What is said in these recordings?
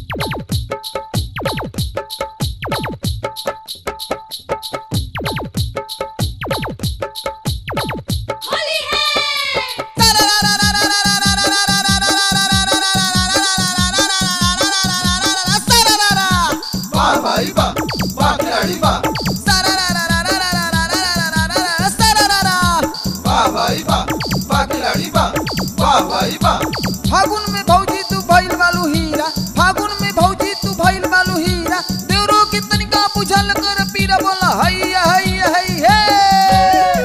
होली है वाह भाई वाह वाह खिलाड़ी वाह वाह भाई वाह वाह खिलाड़ी वाह वाह भाई वाह फागुन में भौजी तू भइल बालू हीरा फागुन में भौजी तू भइल बालू हीरा देवरो के तनिका बुझल कर पीरा बोला हैया हैया है हे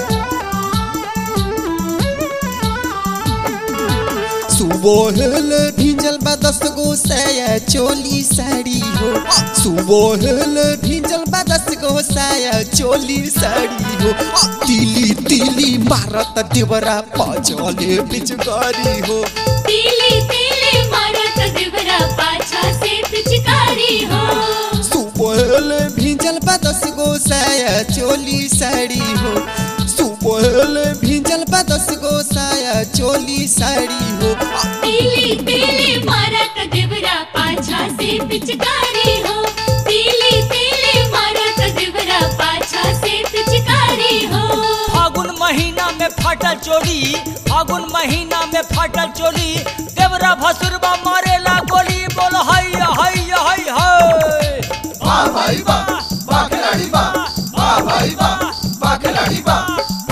सुबोहल भिंजल बा दस गो साया चोली साड़ी हो सुबोहल भिंजल बा दस गो साया चोली साड़ी हो तिली तिली मारत देवरा पचले पिचकारी हो तीली तीली मारत देवरा पाछा से पिचकारी हो सुबोहल भिंजल बा दस गो साया चोली साड़ी हो सुबोहल भिंजल बा दस गो साया चोली साड़ी हो तीली तीली मारत देवरा पाछा से पिचकारी हो तीली तीली मारत देवरा पाछा से पिचकारी हो फागुन महीना में फाटल चोली फागुन महीना में फाटल चोली देवरा भसुरबा मारेला गोली बोल हैया हैया है है वाह भाई वाह वाह खिलाड़ी वाह वाह भाई वाह वाह खिलाड़ी वाह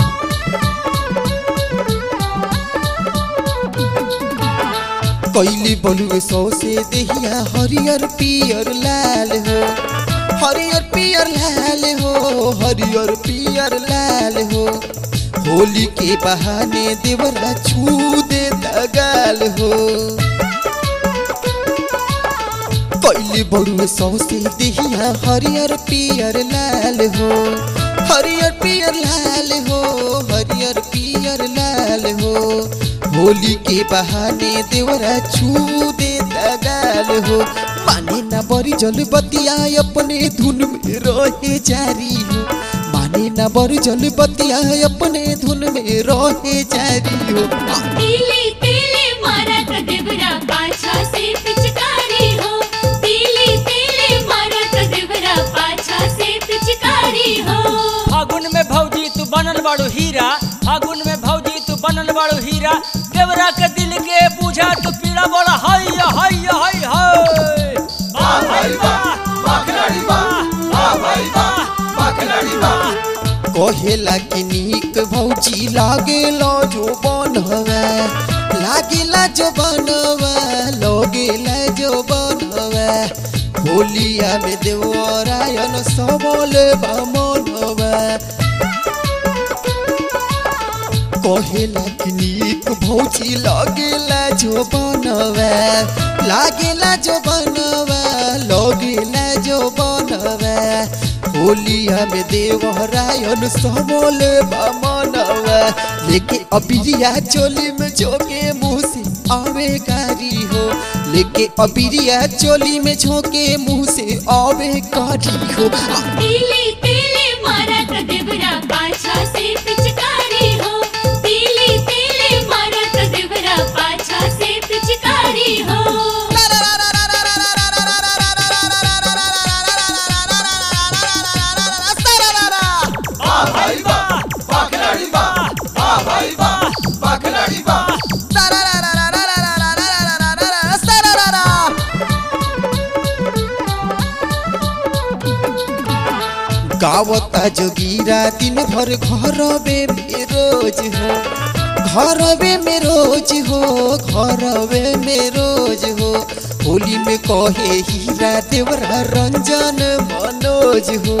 कैली बलुए सौ से देहिया हरियर पियर लाल हो हरियर पियर लाल हो हरियर पियर लाल हो होली के बहाने देवरा छू दे गाल हो कैली बलुए सौ से देहिया हरियर पियर लाल हो हरियर पियर लाल हो हरियर पियर लाल हो होली के बहाने देवरा छू दे गाल हो माने ना बरी जल बतिया अपने धुन में रहे जारी हो माने ना बरी जल बतिया अपने धुन में रहे जारी हो तीली तीली मारत देवरा पाछा से पिचकारी हो तीली तीली मारत देवरा पाछा से पिचकारी हो फागुन में भौजी तू बनल बाड़ू हीरा फागुन में भौजी तू बनल बाड़ू हीरा देवरा के दिल के पूछा तू पीड़ा बोला हैया हैया है है वाह भाई वाह वाह खिलाड़ी वाह वाह भाई वाह वाह खिलाड़ी वाह कहेला कि नीक भौजी लागेला जो बनवा लागेला जो बनवा लगेला जो बनवा होलिया में देवरायन सबल मनवा कहेला कि नीक भौजी लागेला जो बनवा लागेला जो बनवा लगेला जो बनवा होलिया में देवरायन सबल मनवा लेके अबिरिया चोली में झोंके मुंह से आवे कारी हो लेके अबिरिया चोली में झोंके मुंह से आवे कारी हो तीली तीली मारत देवरा पाछा से पिचकारी हो तीली तीली मारत देवरा पाछा से पिचकारी हो वाह भाई वाह वाह खिलाड़ी वाह वाह भाई वाह वाह खिलाड़ी वाह गावता जोगीरा दिन भर घरवे में रोज हो घरवे में रोज हो घरवे में रोज हो होली में कहे हीरा देवरा रंजन मनोज हो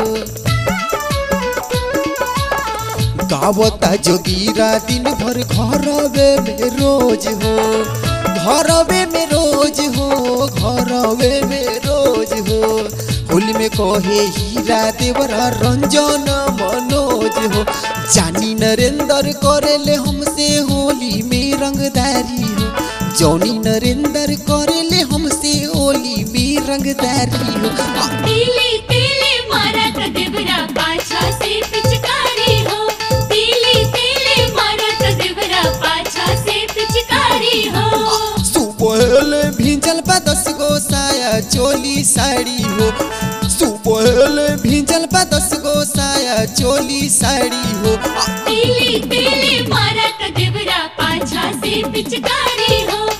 गावता जोगीरा दिन भर घरवे में रोज हो घरवे में रोज हो घरवे में रोज हो होली में कहे हीरा देवरा रंजन मनोज हो जानी नरेंद्र करेले हमसे होली में रंगदारी हो जौनी नरेंद्र करेले हमसे होली में रंगदारी हो तीली तीली मारत देवरा पाछा से पिचकारी हो तीली तीली मारत देवरा पाछा से पिचकारी हो सुबह भिंजल बा दस दस गो साया चोली साड़ी हो सुबह भिंजल बा दस गो साया चोली साड़ी हो आ, तीली तीली मारा त देवरा पाछा से पिचकारी हो